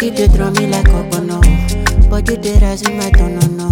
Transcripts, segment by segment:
Body they draw me like no. Body they rise in my tone, no.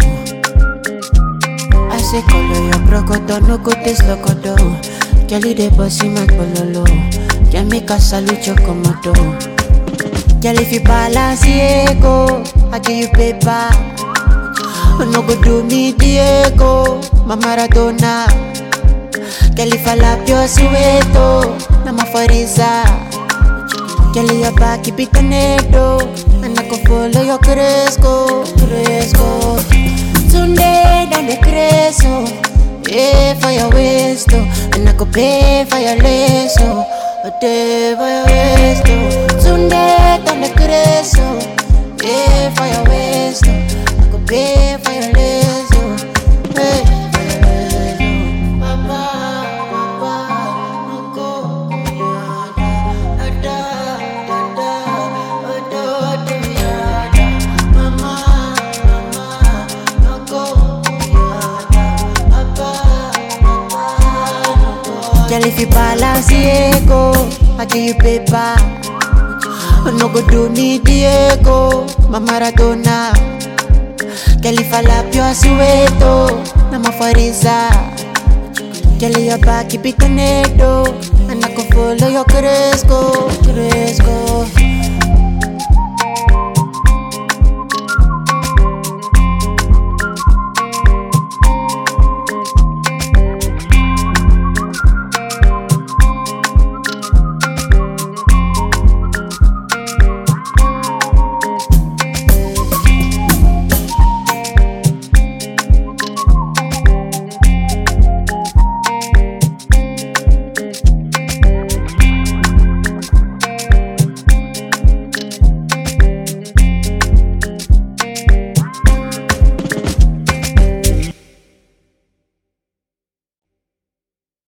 I say color your crocodile, no go taste locodo. Girl, you dey bossy my pololo. Can make a salute your komodo. Girl, if you balance Diego, I give you paper. No go do me Diego, my Maradona. Girl, if I lap your sueto, na my foriza. Girl, your back keep it tornado, and I go follow your cresco, cresco. Tunde down the cresco, yeah for your waist, oh, and I go pay for your lace, oh, a day for your waist, oh. Tunde down the cresco, yeah for your waist, oh, I go pay for your lace, oh, hey, for your lace, oh. Papa, papa, no go, yeah, da, da, da, da, da, yeah, mama, mama, no go, yeah, papa, papa, no go. Girl, if you balance Diego, I give you paper. No go do me Diego, my Maradona. Girl, if I lap your sueto, na my foriza. Girl, your back keep it tornado, and I can follow your cresco, cresco.